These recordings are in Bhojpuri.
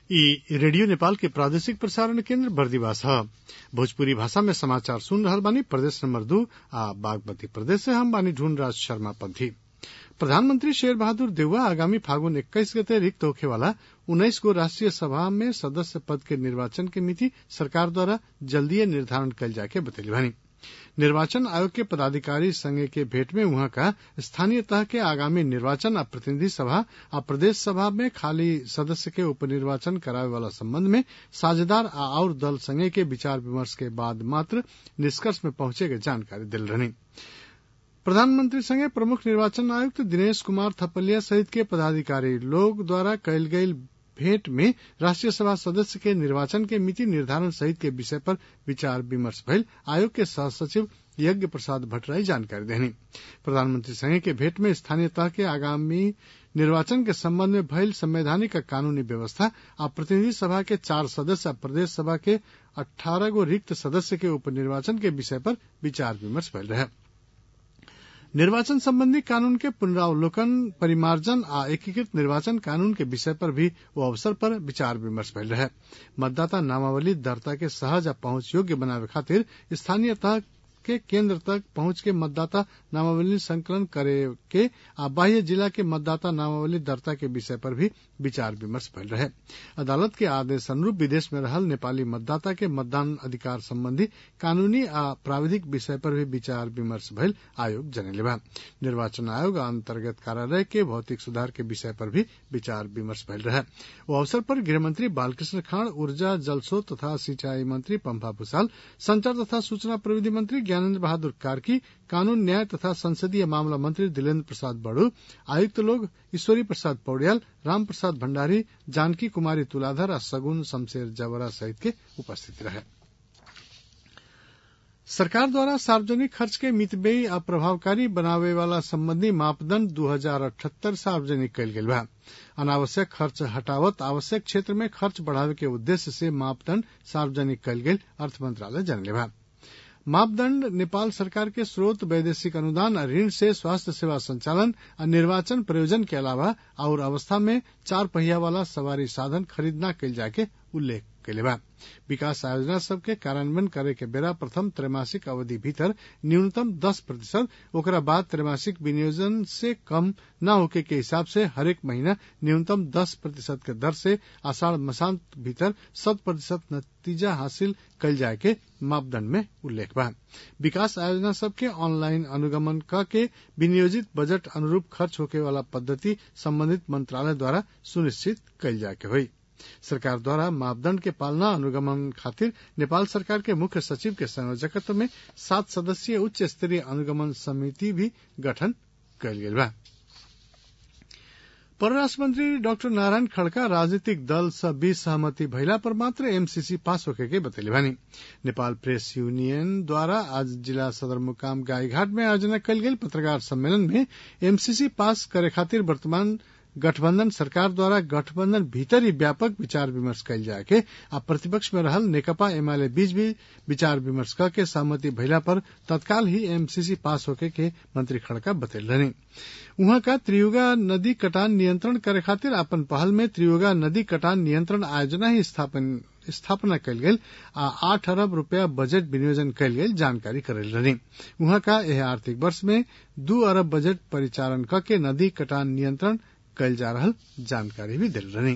इ रेडियो नेपाल के प्रादेशिक प्रसारण केन्द्र बर्दिवास ह भोजपुरी भाषा में समाचार सुन रहल बानी प्रदेश नंबर दू आ बागमती प्रदेश से हम बानी ढूंढराज शर्मा पंथी प्रधानमंत्री शेर बहादुर देउवा आगामी फागुन एक्काइस गते रिक्त होखे वाला उन्नाइस गो राष्ट्रीय सभा में सदस्य पद के निर्वाचन के मिति सरकार द्वारा जल्दीए निर्धारण कइल जाके बतैले बानी निर्वाचन आयोग के पदाधिकारी संगे के भेंट में उहाँ का स्थानीय तह के आगामी निर्वाचन आ प्रतिनिधि सभा आ प्रदेश सभा में खाली सदस्य के उपनिर्वाचन करावे वाला संबंध में साझेदार आ और दल संगे के विचार विमर्श के बाद मात्र निष्कर्ष में पहुंचे के जानकारी दिल रहनी प्रधानमंत्री संगे प्रमुख निर्वाचन आयुक्त दिनेश कुमार थपलिया सहित के पदाधिकारी लोग द्वारा कयल गयल भेंट में राष्ट्रीय सभा सदस्य के निर्वाचन के मिति निर्धारण सहित के विषय पर विचार विमर्श भइल आयोग के सह सचिव यज्ञ प्रसाद भट्टराई जानकारी देनी प्रधानमंत्री संगे के भेंट में स्थानीय तह के आगामी निर्वाचन के संबंध में भइल संवैधानिक आ कानूनी व्यवस्था आ प्रतिनिधि सभा के चार सदस्य आ प्रदेश सभा के अठारह गो रिक्त सदस्य के उपनिर्वाचन के विषय पर विचार विमर्श भइल रहे निर्वाचन संबंधी कानून के पुनरावलोकन परिमार्जन आ एकीकृत निर्वाचन कानून के विषय पर भी वो अवसर पर विचार विमर्श भइल रहे मतदाता नामावली दर्ता के सहज आ पहुंच योग्य बनावे खातिर स्थानीय तह के केंद्र तक पहुंच के मतदाता नामावली संकलन करे के आ बाह्य जिला के मतदाता नामावली दर्ता के विषय पर भी विचार विमर्श भइल रहे अदालत के आदेश अनुरूप विदेश में रहल नेपाली मतदाता के मतदान अधिकार संबंधी कानूनी आ प्राविधिक विषय पर भी विचार विमर्श भइल आयोग जनले बा निर्वाचन आयोग अंतर्गत कार्यालय के भौतिक सुधार के विषय पर भी विचार विमर्श भइल रहे वो अवसर पर गृहमंत्री बालकृष्ण खाड़ ऊर्जा जलस्रोत तथा सिंचाई मंत्री पंपा भूषाल संचार तथा सूचना प्रविधि मंत्री ज्ञानेन्द्र बहादुर कार्की कानून न्याय तथा संसदीय मामला मंत्री दिलेन्द्र प्रसाद बड़ू आयुक्त लोग ईश्वरी प्रसाद पौड़ियाल राम प्रसाद भंडारी जानकी कुमारी तुलाधर आ सगुन शमशेर जवरा सहित के उपस्थित रहे सरकार द्वारा सार्वजनिक खर्च के मितव्ययी आ प्रभावकारी बनावे वाला संबंधी मापदंड दू हजार अठहत्तर सार्वजनिक कयल गेल बा अनावश्यक खर्च हटावत आवश्यक क्षेत्र में खर्च बढ़ावे के उद्देश्य से मापदंड सार्वजनिक कयल गेल अर्थ मंत्रालय जनले बा मापदंड नेपाल सरकार के स्रोत वैदेशिक अनुदान और ऋण से स्वास्थ्य सेवा संचालन और निर्वाचन प्रयोजन के अलावा और अवस्था में चार पहिया वाला सवारी साधन खरीद न कल जाके उल्लेख कैले बा विकास योजना सबके कार्यान्वयन करे के बेरा प्रथम त्रैमासिक अवधि भीतर न्यूनतम दस प्रतिशत ओकरा बाद त्रैमासिक विनियोजन से कम न होके के हिसाब से हरेक महीना न्यूनतम दस प्रतिशत के दर से आषाढ़ मसांत भीतर शत प्रतिशत नतीजा हासिल कल जाए के मापदंड में उल्लेख बा विकास आयोजना सबके ऑनलाइन अनुगमन क के विनियोजित बजट अनुरूप खर्च होके वाला पद्धति संबंधित मंत्रालय द्वारा सुनिश्चित कल जाए के हुई सरकार द्वारा मापदंड के पालना अनुगमन खातिर नेपाल सरकार के मुख्य सचिव के संयोजकत्व में सात सदस्यीय उच्च स्तरीय अनुगमन समिति भी गठन कयल गेल बा परराष्ट्र मंत्री डॉक्टर नारायण खड़का राजनीतिक दल सब बीच सहमति भइला पर मात्र एमसीसी पास होके के बतैले बानी नेपाल प्रेस यूनियन द्वारा आज जिला सदरमुकाम गाईघाट में आयोजना कयल गेल पत्रकार सम्मेलन में एमसीसी पास करे खातिर वर्तमान गठबंधन सरकार द्वारा गठबंधन भीतर ही व्यापक विचार विमर्श कयल जाए के आ प्रतिपक्ष में रहल नेकपा एमाले बीच भी विचार विमर्श क के सहमति भइला पर तत्काल ही एमसीसी पास होके के मंत्री खड़का बतैल रहनी उहाँ का त्रियुगा नदी कटान नियंत्रण करे खातिर अपन पहल में त्रियुगा नदी कटान नियंत्रण आयोजना ही स्थापन स्थापना कयल गेल आ आठ अरब रूपया बजट विनियोजन कयल गेल जानकारी करेल रहनी उहाँ का यह आर्थिक वर्ष में दू अरब बजट परिचालन क के नदी कटान नियंत्रण कयल जा रहल जानकारी भी दिल रही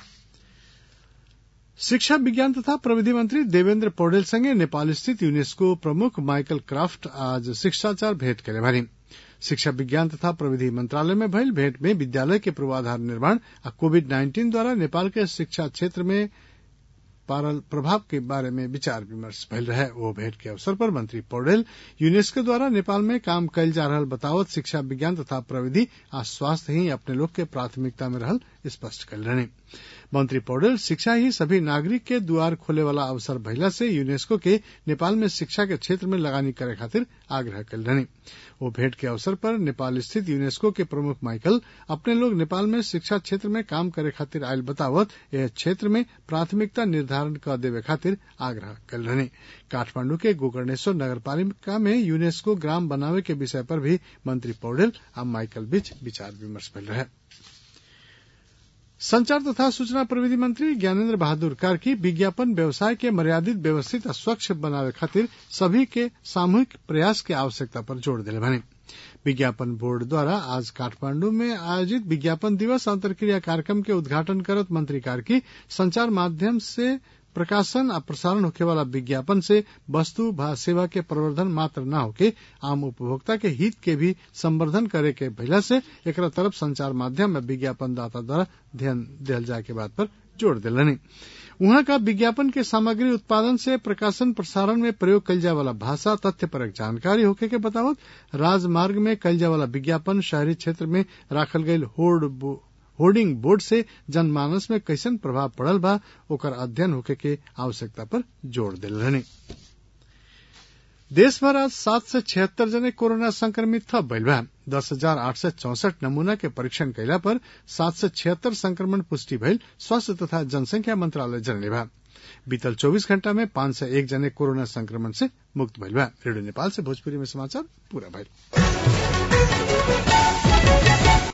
शिक्षा विज्ञान तथा प्रविधि मंत्री देवेंद्र पौडेल संगे नेपाल स्थित यूनेस्को प्रमुख माइकल क्राफ्ट आज शिष्टाचार भेंट करे भारी शिक्षा विज्ञान तथा प्रविधि मंत्रालय में भइल भेंट में विद्यालय के पूर्वाधार निर्माण आ कोविड नाइन्टीन द्वारा नेपाल के शिक्षा क्षेत्र में पारल प्रभाव के बारे में विचार विमर्श भइल रहे वो भेंट के अवसर पर मंत्री पौडेल यूनेस्को द्वारा नेपाल में काम कयल जा रहल बतावत शिक्षा विज्ञान तथा प्रविधि आ स्वास्थ्य ही अपने लोग के प्राथमिकता में रहल स्पष्ट कल रहने मंत्री पौडेल शिक्षा ही सभी नागरिक के द्वार खोले वाला अवसर भइला से यूनेस्को के नेपाल में शिक्षा के क्षेत्र में लगानी करे खातिर आग्रह कल रहने वो भेंट के अवसर पर नेपाल स्थित यूनेस्को के प्रमुख माइकल अपने लोग नेपाल में शिक्षा क्षेत्र में काम करे खातिर आयल बतावत यह क्षेत्र में प्राथमिकता निर्धारण कर देवे खातिर आग्रह कल रहने काठमांडू के गोकर्णेश्वर नगरपालिका में यूनेस्को ग्राम बनावे के विषय पर भी मंत्री पौडेल आ माइकल बीच विचार विमर्श भइल रहे संचार तथा सूचना प्रविधि मंत्री ज्ञानेन्द्र बहादुर कार्की विज्ञापन व्यवसाय के मर्यादित व्यवस्थित आ स्वच्छ बनावे खातिर सभी के सामूहिक प्रयास के आवश्यकता पर जोर दिले भने विज्ञापन बोर्ड द्वारा आज काठमांडू में आयोजित विज्ञापन दिवस अंतर्क्रिया कार्यक्रम के उद्घाटन करत मंत्री कार्की संचार माध्यम से प्रकाशन आ प्रसारण होखे वाला विज्ञापन से वस्तु व सेवा के प्रवर्धन मात्र न होके आम उपभोक्ता के हित के भी संवर्धन करे के भइला से एकरा तरफ संचार माध्यम में विज्ञापन दाता द्वारा ध्यान दिहल जाए के बात पर जोर दिलनि उहाँ का विज्ञापन के सामग्री उत्पादन से प्रकाशन प्रसारण में प्रयोग कल जाए वाला भाषा तथ्य परक जानकारी होखे के बतावत राजमार्ग में कल जाए वाला विज्ञापन शहरी क्षेत्र में राखल गईल होर्ड होर्डिंग बोर्ड से जनमानस में कैसन प्रभाव पड़ल बा ओकर अध्ययन होखे के आवश्यकता पर जोर दिल रहने देश भर आज सात सय छिहत्तर जने कोरोना संक्रमित थप भइल बा दस हजार आठ सय चौसठ नमूना के परीक्षण कैला पर सात सय छिहत्तर संक्रमण पुष्टि भइल स्वास्थ्य तथा जनसंख्या मंत्रालय जनले बा बीतल चौबीस घंटा में पांच सय एक जने कोरोना संक्रमण से मुक्त भइल बा रेडियो नेपाल से भोजपुरी में समाचार पूरा भइल